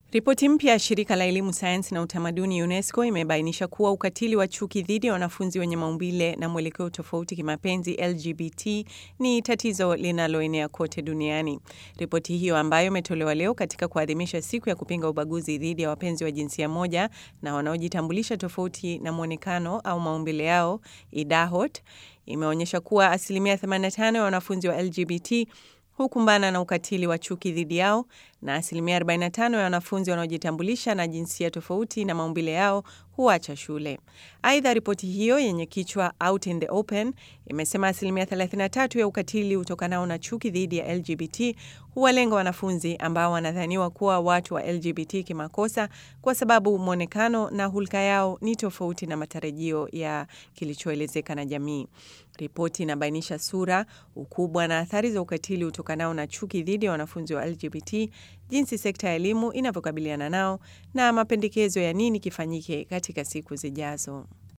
Ripoti mpya ya shirika la elimu, sayansi na utamaduni UNESCO imebainisha kuwa ukatili wa chuki dhidi ya wanafunzi wenye maumbile na mwelekeo tofauti kimapenzi LGBT ni tatizo linaloenea kote duniani. Ripoti hiyo ambayo imetolewa leo katika kuadhimisha siku ya kupinga ubaguzi dhidi ya wapenzi wa jinsia moja na wanaojitambulisha tofauti na mwonekano au maumbile yao, IDAHOT, imeonyesha kuwa asilimia 85 ya wanafunzi wa LGBT hukumbana na ukatili wa chuki dhidi yao na asilimia 45 ya wanafunzi wanaojitambulisha na jinsia tofauti na maumbile yao huacha shule. Aidha, ripoti hiyo yenye kichwa Out in the Open imesema asilimia 33 ya ukatili utokanao na chuki dhidi ya LGBT huwalenga wanafunzi ambao wanadhaniwa kuwa watu wa LGBT kimakosa kwa sababu mwonekano na hulka yao ni tofauti na matarajio ya kilichoelezeka na jamii. Ripoti inabainisha sura, ukubwa na athari za ukatili utokanao na chuki dhidi ya wanafunzi wa LGBT, jinsi sekta ya elimu inavyokabiliana nao na mapendekezo ya nini kifanyike katika siku zijazo.